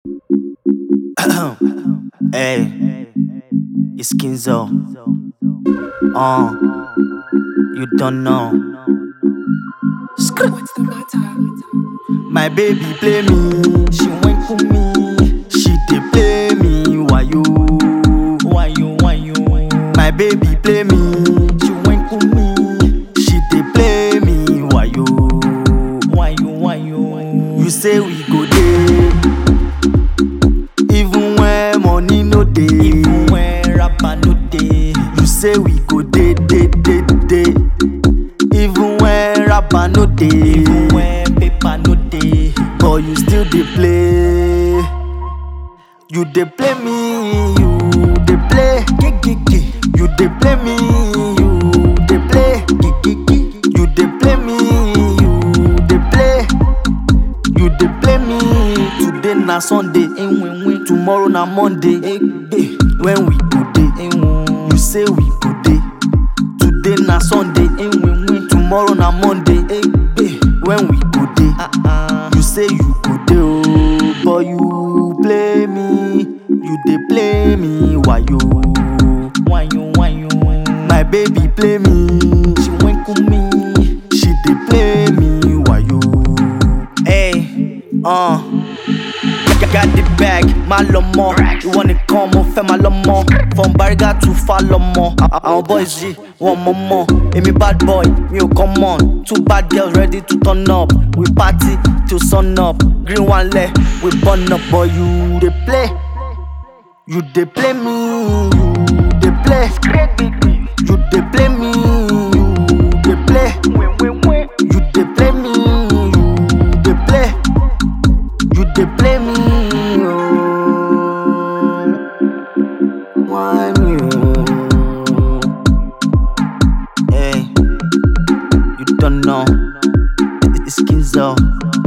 hey, it's Kinzo. Uh, you don't know. Skr- What's the matter? My baby play me, she went for me. She dey play me, why you? Why you? Why you? My baby play me, she went for me. She dey play me, why you? Why you? Why you? You say we go dey, even when money no dey. Even when rapper no dey. You say we go dey, dey, dey, dey. Even when rapper no dey, even when paper no dey, but you still dey play. You dey play me, you dey play, gigigi. You dey play me, you dey play, gigigi. You dey play me, you dey play. You dey play me. Today na Sunday, enwenwe. Tomorrow na Monday, egbe. When we go dey, enwo. You say we go dey. Today na Sunday, enwenwe. Tomorrow na Monday, egbe. When we go dey, you say you go dey oh, but you play me. You dey play me, why you? Why you? Why you? My baby play me. She went with me. She dey play me, why you? Hey, uh. Got the bag, má lọ mọ́. Ìwọ nìkan mo fẹ́ máa lọ mọ́. From Bariga to Falọmọ. À- Àwọn boys yìí wọ́n mọ̀ mọ́. Èmi bad boy, mi ò come on. Two bad girls ready to turn up. We party till sun up. Green one leg, we burn up. But you dey play. You dey play me. You dey play. You dey play me. You dey play. You dey play me. You dey play. You dey play me, oh. Why me, oh? Hey, you don't know. It's Kinzo.